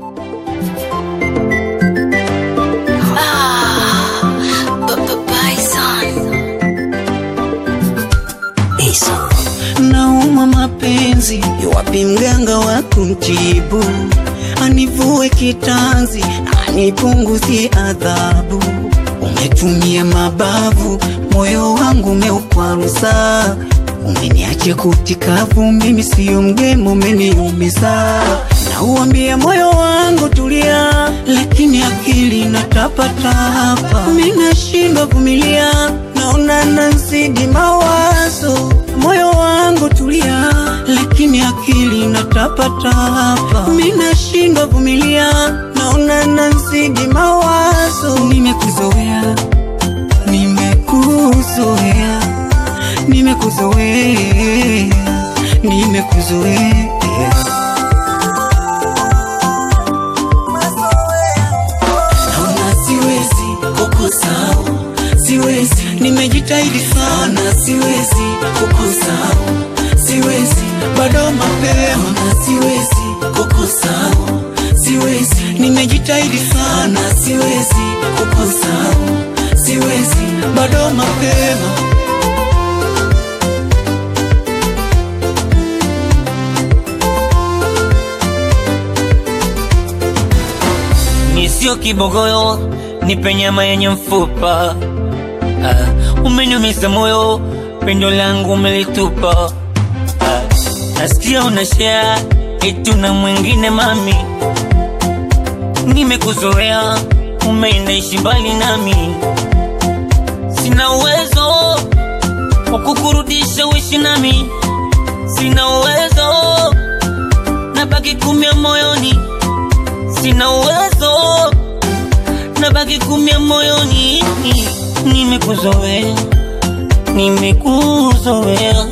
Nauma mapenzi, wapi mganga wa kumtibu? Anivue kitanzi, anipunguzie adhabu. Umetumia mabavu, moyo wangu umeukwaruza. Umeniacha kutikavu, mimi siyo mgemo, umeniumiza. Nauambia moyo wangu tulia, lakini akili inatapatapa. Mimi nashindwa vumilia, naona nazidi mawazo. Moyo wangu tulia, lakini akili inatapatapa. Mimi nashindwa vumilia, naona nazidi mawazo. Nimekuzoea, nimekuzoea, nimekuzoea, nimekuzoea. Naona siwezi kukusahau, siwezi, nimejitahidi sana, siwezi kukusahau, siwezi, bado mapema, Naona siwezi kukusahau, siwezi, nimejitahidi sana, siwezi kukusahau, siwezi, bado mapema. ni sio kibogoyo, nipe nyama yenye mfupa. Ah, umeniumiza moyo, pendo langu umelitupa. Ah, nasikia unashare eti na mwingine mami, nimekuzoea, umeinaishi mbali nami, sina uwezo wa kukurudisha uishi nami, sina uwezo, nabaki kumia moyoni sina uwezo, nabaki kumia moyoni. Nimekuzoea, nimekuzoea,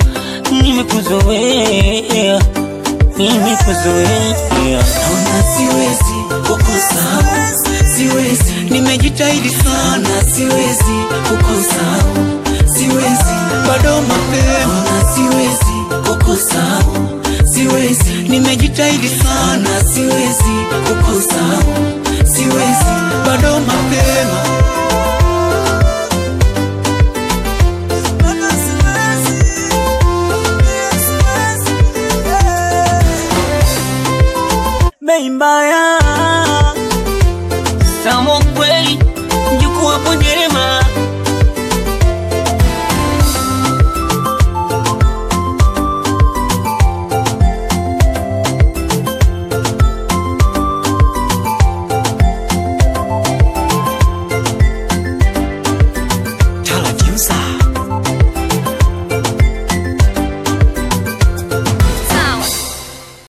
nimekuzoea, nimekuzoea. Naona siwezi kukusahau, siwezi, nimejitahidi sana, siwezi kukusahau, siwezi, bado mapema, Naona siwezi kukusahau, siwezi, nimejitahidi sana, siwezi kukusahau, siwezi, bado mapema. Bei mbaya Samo